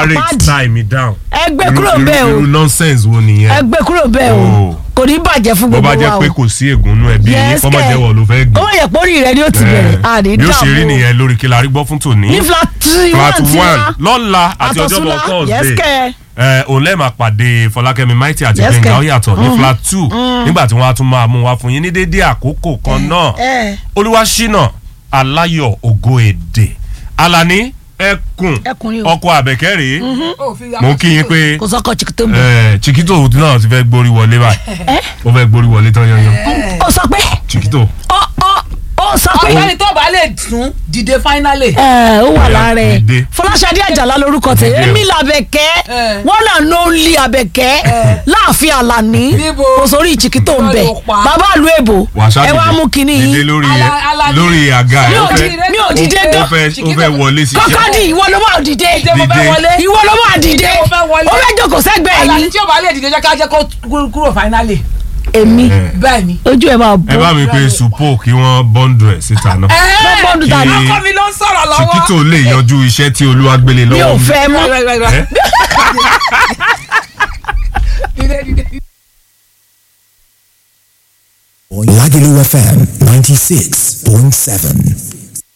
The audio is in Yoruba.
marriage àpáàdì time down. ẹ gbé Irú- kúrò irú- bẹ́ẹ̀ o irú nonsense wo ẹ nìyẹn. gbé kúrò bẹ́ẹ̀ o Oh. kò ní bàjẹ́ fún bó gbogbo bá wa jẹ́ o pé kò sí ègúnnú ẹbí yín Yes, kọ́mọ kẹ́. jẹ́wọ́ ló fẹ́ ó gbé. wọ́n yẹ pórí rẹ ni ó ti bẹ̀rẹ̀ àní bí ó ṣe rí dààmú o. nìyẹn lórí kí la rí gbọ́ fún tòní. ní flat three flat one ti one wá lọ́la àti ọjọ́bọ̀ àtọ̀súnlá yes thursday kẹ́ ẹ òun lẹ́ẹ̀ máa pàdé fọlákẹ́mi maiti àti Yes, gbẹ̀ngà kẹ́. ó yàtọ̀ ní flat two nígbà tí wọ́n á tún máa mú wa fún yín ní dédé àkókò kan náà ẹ olúwaṣínà aláyọ̀ ògo èdè alani ẹkùn Ẹkùn o. ọkọ àbẹ̀kẹ́ rèé Ó fi ya mo kí yín pé kò sọkọ chikito mbẹ ẹ, chiquito náà ti fẹ́ gbórí wọlé báyìí ó fẹ́ gbórí wọlé tán yanyan ó sọ pé chiquito ó ó ó sọ pé ọ̀gbẹ́ni tó bá lè sún dìde finally. ẹ ó wà lára ẹ Dìde. fọláṣadé àjàlá lorúkọ tẹ Dìde o. èmi làbẹ̀kẹ́ Eh. wọn náà ló ń lé àbẹ̀kẹ́ láàfin àlàní Níbo? kò sórí chikito mbẹ Irọ́ ló pa. bàbá àlú èbò wàṣà ẹ wá mú kinní dìde yín lórí Ala- Alani. lórí àga mi ẹ ò ó di fẹ́ mi ò dìde ó gan fẹ́ ó fẹ́ wọlé sí kọ́kọ́dì ìwọ ló máa dìde Dìde mo fẹ́ Dìde. wọlé. ìwọ ló máa dìde Mo fẹ́ wọlé. ó fẹ́ jókòó sẹ́gbẹ̀ẹ́ Alani yín tí ó bá lè dìde jẹ́ ká jẹ́ kó kú- kúrò finally. èmi bẹ́ẹ̀ ni. ojú ẹ máa ẹ bọ́ bá mi pe supo kí wọ́n bọ́ǹdù ẹ̀ síta náà bọ́ọ̀dù tàbí Kí- ọkọ mi ló ń sọ̀rọ̀ lọ́wọ́. chiquito lè yanjú iṣẹ́ tí olúwa gbélé mi ò lọ́wọ́ fẹ́ mọ́ Right, right, right. ẹ? Dìde, dìde. Lagelu FM 96.7.